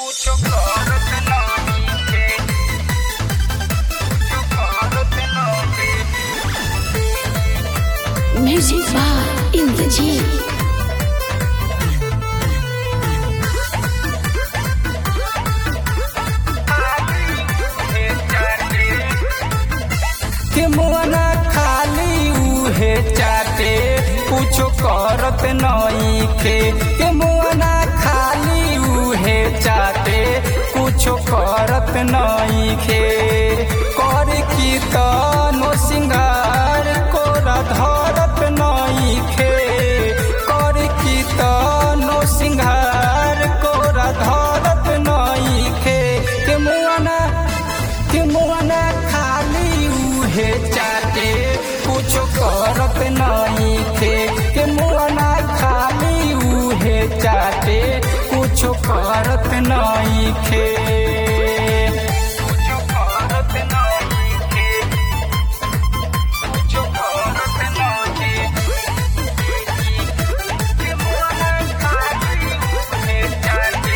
Mucho corte no dije. Mucho corte no dije. Music Bar in the Gym. के मोना खाली उहे चाटे कुछो करत नइखे के मोना खाली उहे चाटे कुछो करत नइखे कर की तनो सिंगार कोरा धरत नइखे कर की तनो सिंगार कोरा धरत नइखे के मोना के मोना खाली उहे चाटे कुछो करत नइखे के मोना खाली उहे चाटे कुछो करत नइखे कुछो करत नइखे कुछो करत नइखे के मोना खाली उहे चाटे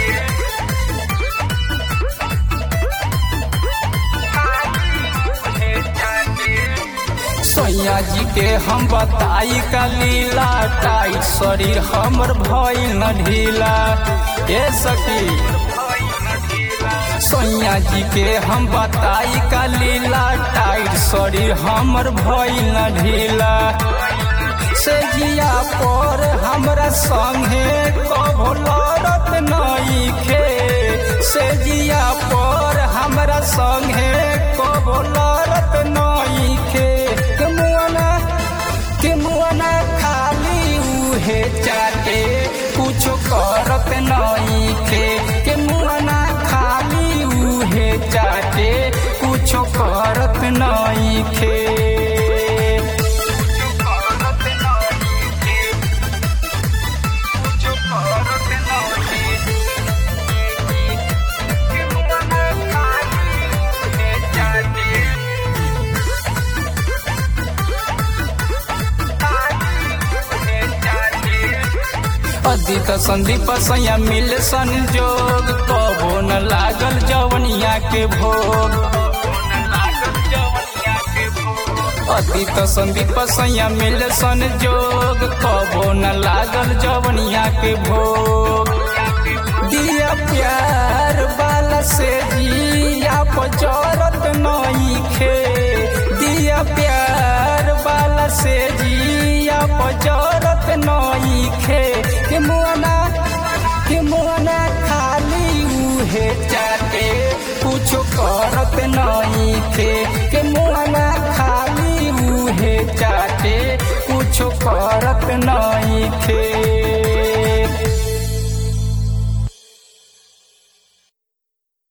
सैया जी के हम बताई का लीला टाइट शरीर हमर भइल न ढीला ए सखी सैया जी के हम बताई का लीला टाइट शरीर हमर भइल न ढीला से जिया पर हमरा संगे कभो लड़त नइखे से जिया पर हमरा संगे कभो लड़त नइखे के मुआना के मुआना खाली उहे चाटे कुछो करत नइखे के मुआना खाली उहे चाटे कुछो करत नइखे अदित संदीप सैया मिल संजोग कबो न लागल जवनिया के भोग अदित संदीप सैया मिल संजोग कबो न लागल जवनिया के भोग दिया प्यार बाला से जिया पचरत नइखे दिया प्यार बाला से जिया पचरत नइखे के मोना के मोना खाली उहे चाटे कुछो करत नइखे के मोना खाली उहे चाटे कुछो करत नइखे